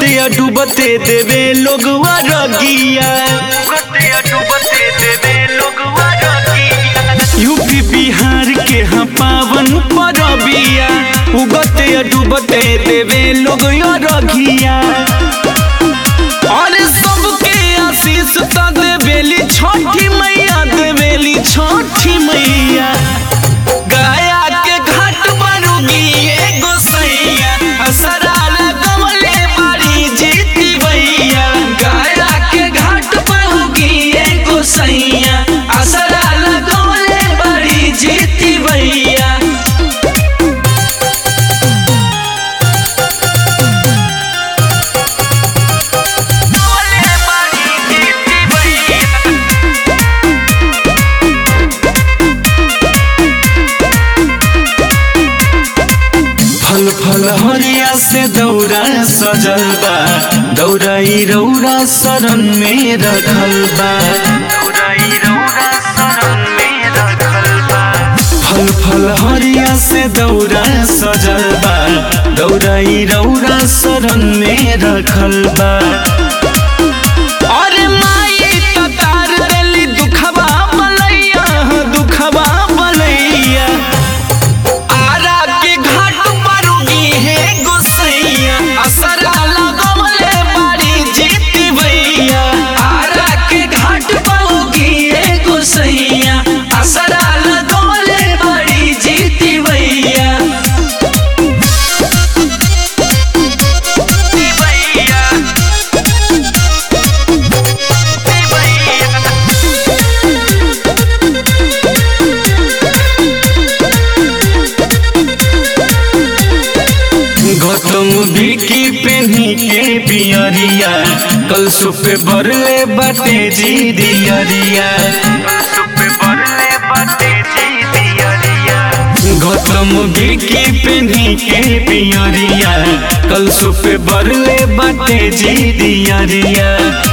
उगते या डूबते देवे लोगवा रगिया यूपी बिहार के हाँ पावन परबिया उगते या डूबते देवे लोग या रगिया और सबके आशीष त देवेली छठी मैया देवेली छठी मैया गया के घाट बरुगी एगो सैया असरा लगवले बाड़ी जीती भैया गया के घाट बरुगी एगो सैया असरा लगवले बाड़ी जीती भैया लगवले बाड़ी जीती भैया फल फल हरिया से दौरा सजल बा दौराई रौरा शरण में रखल बा फल फल हरिया से दौरा सजल बा दौराई रौरा शरण में रखल बा अरे माई ततार देली दुखबा बलैया दुखबा बलैया आरा के घाट पर उगी है गोसैया असरा लगवले बाड़ी जीती भैया आरा के घाट पर उगी है गोसैया असरा लगवले बाड़ी जीती भैया जीती भैया जीती भैया गौतम बिकी पेनी के पियरिया कल सुपे बरले बाटे जी दियरिया गौतम बिकी पेनी के पियरिया कल सुपे बरले बाटे जी दियरिया